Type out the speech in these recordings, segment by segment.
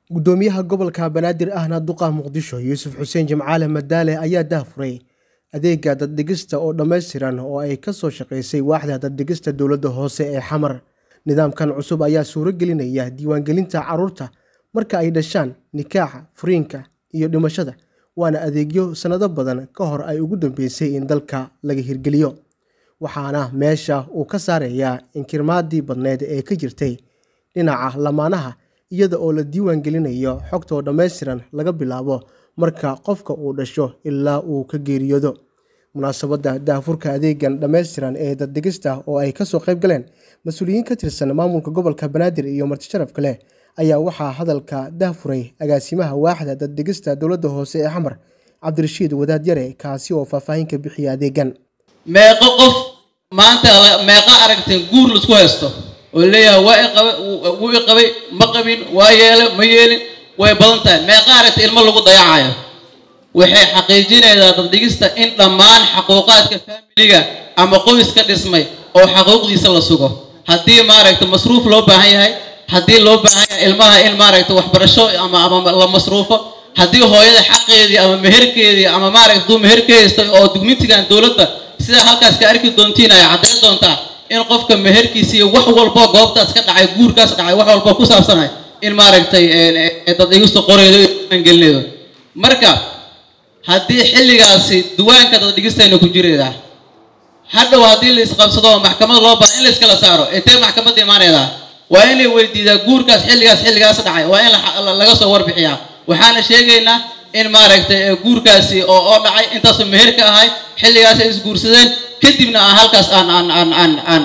gudoomiyaha gobolka banaadir ahna duqa muqdisho yuusuf xuseen jimcaale madaale ayaa daahfuray adeega daddhigista oo dhammaystiran oo ay ka soo shaqaysay waaxda daddhigista dowladda hoose ee xamar nidaamkan cusub ayaa suuro gelinaya diiwaangelinta carruurta marka ay dhashaan nikaaxa furiinka iyo dhimashada waana adeegyo sannado badan ka hor ay ugu dambeysay in dalka laga hirgeliyo waxaana meesha uu ka saarayaa inkirmaadii badneed ee ka jirtay dhinaca lamaanaha iyada oo la diiwaan gelinayo xogtoo dhammaystiran laga bilaabo marka qofka uu dhasho ilaa uu ka geeriyoodo munaasabadda daahfurka adeegan dhammaystiran ee daddhigista oo ay kasoo qayb galeen mas-uuliyiin ka tirsan maamulka gobolka banaadir iyo martisharaf kale ayaa waxaa hadalka daahfuray agaasimaha waaxda daddhigista dowladda hoose ee xamar cabdirashiid wadaad yare kaasi oo faahfaahin ka bixiya adeegan meeqo qof maanta meeqa aragtay guur laisku haysto oo leeyahay waa iqabay wuu i qabay ma qabin waa yeelay ma yeelin way badan tahay meeqa aragtay ilmo lagu dayacayo waxay xaqiijinaysaa daddhigista in dhammaan xaquuqaadka faamiliga ama qoyska dhismay oo xaquuqdiisa la sugo haddii maaragta masruuf loo baahan yahay haddii loo baahan yahay ilmaha in maaragta waxbarasho ama ama la masruufo haddii hooyada xaqeedii ama meherkeedii ama maaragta duu meher ka haysta oo dugmitigan dowladda sidaa halkaas ka arki doontiin ay caddayn doontaa in qofka meherkiisa iyo wax walbo goobtaas ka dhacay guurkaas dhacay wax walbo ku saabsanay in maaragtay daddhigista qoreedo gelinaydo marka haddii xilligaasi duwaanka daddhigistayna ku jiraydaa hadhow haddii la isqabsado maxkamad loo baaha in la iskala saaro intee maxkamadda imaanaydaa waa in la weydiidaa guurkaas xilligaas xilligaas dhacay waa in laga soo warbixiyaa waxaana sheegaynaa in maaragtay guurkaasi oo oo dhacay intaasoo meher ka ahay xilligaas ay isguursadeen kadibna aan halkaas aan aan aan aan aan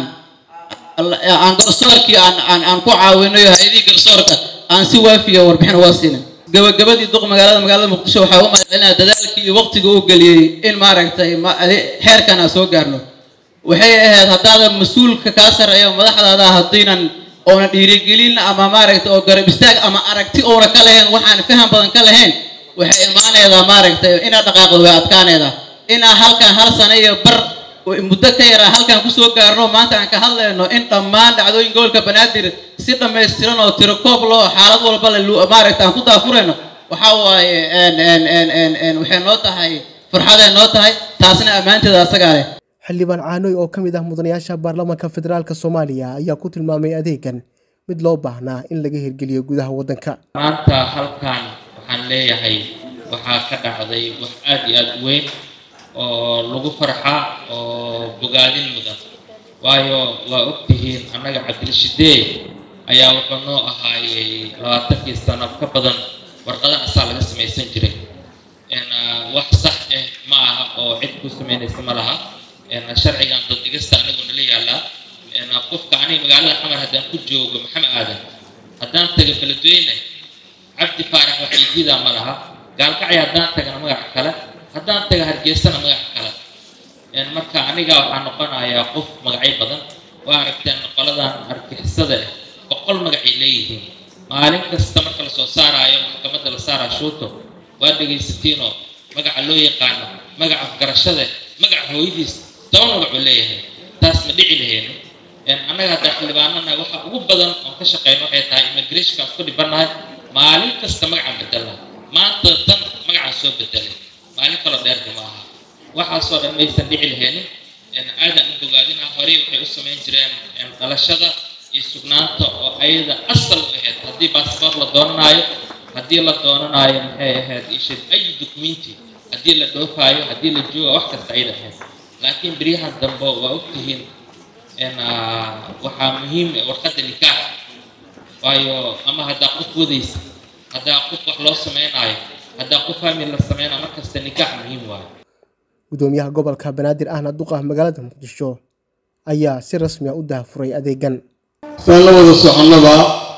aan garsoorkii aan aan aan ku caawinayo hay-adihii garsoorka aan si waafiya warbixin uga siinin gabagabadii duq magaalada magaalada muqdisho waxaa u mahadcelinaya dadaalkii iyo waqtiga uu geliyey in maaragtay xeerkan aan soo gaarno waxay ahayd haddaadan mas-uulka kaa sarreeya madaxdaada haddiinan oona dhiirigelin ama maaragtay oo garab istaag ama aragti oona ka lahayn waxaan faham badan ka lahayn waxay imaanaydaa maaragtay inaad dhaqaaqdo way adkaanaydaa inaan halkan hal sano iyo bar muddo ka yaraa halkan kusoo gaarno maanta aan ka hadlayno in dhammaan dhacdooyin gobolka banaadir si dhammaystiran oo tiro koob loo xaalad walba le maaragta aan ku daafurayno waxa waaye waxay noo tahay farxaday noo tahay taasna ammaanteeda asagaa leh xildhibaan caanoy oo ka mid ah mudanayaasha baarlamaanka federaalk soomaaliya ayaa ku tilmaamay adeegan mid loo baahnaa in laga hirgeliyo gudaha waddanka maanta halkan waxaan leeyahay waxaa ka dhacday wax aada iyo aada weyn oo lagu farxa oo bogaadin mudan waayo waa ogtihiin annaga cabdilshidee ayaa wuxuu noo ahaayey labaatankii sano ka badan warqada asaa laga samaysan jiray wax sax ah ma aha oo cid ku samaynaysa ma laha sharcigan daddhigista anigoo nala yaallaa qofka aniga magaalada xamar haddaan ku joogo maxamed aadan haddaan taga beledweyne cabdi faarax wax iididaa ma laha gaalkacya haddaan tagana magaca kale haddaan taga hargeysana magaca kale marka aniga waxaa noqonayaa qof magacyo badan waa aragteen qoladan argixisada ah boqol magacay leeyihiin maalin kasta marka lasoo saaraayo maxkamadda la saaraa shuuto waa dhegaysatiinoo magaca loo yaqaano magaca garashada magaca hooyadiis toban magacuu leeyahay taas ma dhici lahayno annaga haddaa xildhibaanana waxa ugu badan oon ka shaqeyno waxay tahay immigrationkaan ku dhibannahay maalin kasta magacaan bedelnaa maanta tan magacaan soo bedelay maalin kaloo dheerka ma aha waxaasoo dhan maysan dhici lahaynin aadan u bogaadina horey waxay u samayn jireen dhalashada iyo sugnaanta oo ayada asal u ahayd haddii baasboor la doonanaayo haddii la doonanaayo maxay ahayd ishid ay dukumenti haddii la dhoofaayo haddii la jooga wax kasta ayada ahayd laakiin beryahan dambe waa ogtihiin waxaa muhiim warqadda nikaax waayo ama haddaa qof wadaysa haddaa qof wax loo sameynaayo haddaa qof famil la sameynayo markasta nikaax muhiim waayo gudoomiyaha gobolka banaadir ahna duqa magaalada muqdisho ayaa si rasmi a u daahfuray adeegan saan la wada soconnaba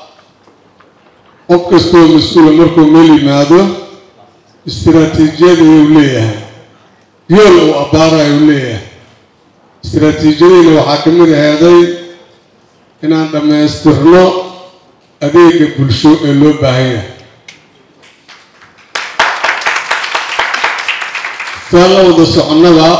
qof kastoo mas-uula markuu meel yimaado istiraatiijiyad ayuu leeyahay yool uu abbaara ayuu leeyahay istiraatiijiyadiina waxaa ka mid aheeday inaan dhammaystirno adeega bulsho ee loo baahan yahay saan la wada soconnaba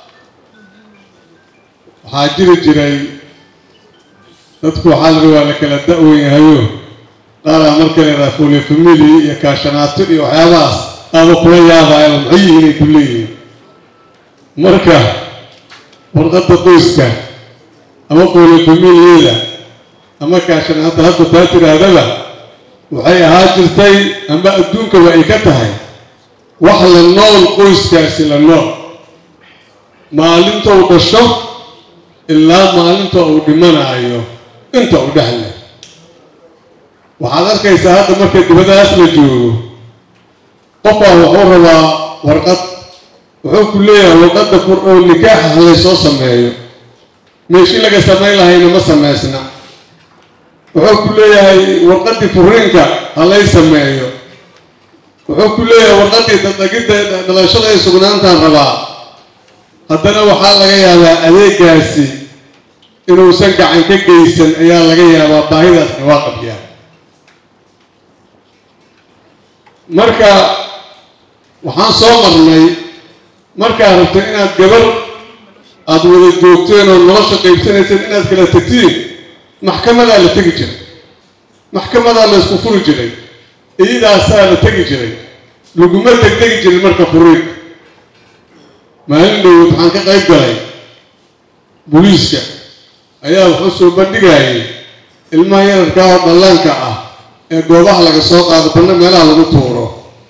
waxaa jiri jiray dadku waxaa la rabaa la kala da-wan yahayo qaaraa marka leedaha fule famili iyo kaashanaato iyo waxyaabahaas aaba kula yaabaya maxay yihiin ay ku leeyihiin marka warqadda qoyska ama fule familiyada ama kaashanaata hadda taa tidhaahdaba waxay ahaa jirtay ama adduunkaba ay ka tahay wax la nool qoyskaasi la nool maalinta uu dhasho ilaa maalinta uu dhimanaayo inta u dhexle waxaad arkaysaa hadda marka dibadahaas la joogo qofaa wuxuu rabaa warqad wuxuu ku leeyahay warqadda oo nikaaxa halay soo sameeyo meeshii laga samayn lahayna ma samaysna wuxuu ku leeyahay warqaddii furiinka halay sameeyo wuxuu ku leeyahay warqaddii dadagidda dhalashada ay sugnaantaan rabaa haddana waxaa laga yaabaa adeegaasi inuusan gacan ka geysan ayaa laga yaabaa baahidaasna waa qabyaa marka waxaan soo marnay markaad rabto inaad gabar aada wada joogteen oo nolosha qaybsanayseen inaad kala tegtiin maxkamadaa la tegi jiray maxkamadaa la isku furi jiray iyadaasaa la tegi jiray laguma degdegi jirin marka furiinka maalin dhowod waxaan ka qayb galay booliiska ayaa wuxuu soo bandhigayay ilmaha yararkaa oo dhallaanka ah ee goobaha laga soo qaado banna meelaha lagu tuuro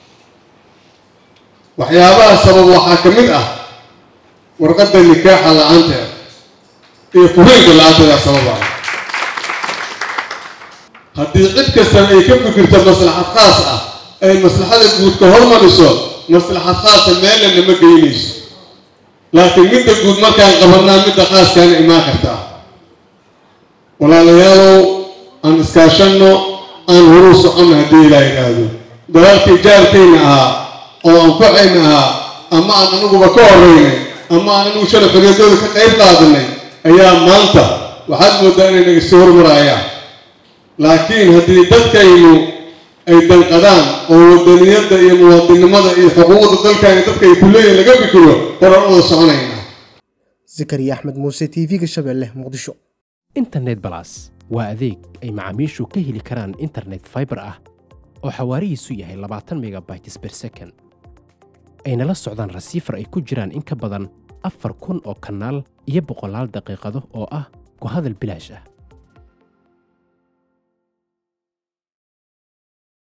waxyaabaha sabab waxaa ka mid ah warqadda nikaaxa la-aanteeda iyo furiinka la-aanteeda sababa haddii cid kastana ay ka fikirto maslaxad khaas ah ay maslaxada guud ka hormariso maslaxad khaasa meelna nama geynayso laakiin midda guud markaan qabanaa midda khaaskaana imaan kartaa walaalayaalow aan iskaashanno aan horuu soconno haddii ilaa yidhaahdo dalaalkii jaarkayna ahaa oo anfacayna ahaa ama aan aniguba ka horeynay ama aan anigu sharafariadooda ka qayb qaadanay ayaa maanta waxaad mooddaa inay naga sii hormarayaan laakiin haddii dadkaynu ay danqadaan oo wadaniyadda iyo muwaadinimada iyo xuquuqda dalkani dadka ay ku leeyihin laga fikiro horaan wada soconaynaa zakariya axmed muuse t v-ga shabeelle muqdisho internet balas waa adeeg ay macaamiishu ka heli karaan internet fiber ah oo xawaarihiisu yahay labaatan megabytes per second ayna la socdaan rasiifar ay ku jiraan in ka badan afar kun oo kanaal iyo boqolaal daqiiqado oo ah ku hadal bilaash ah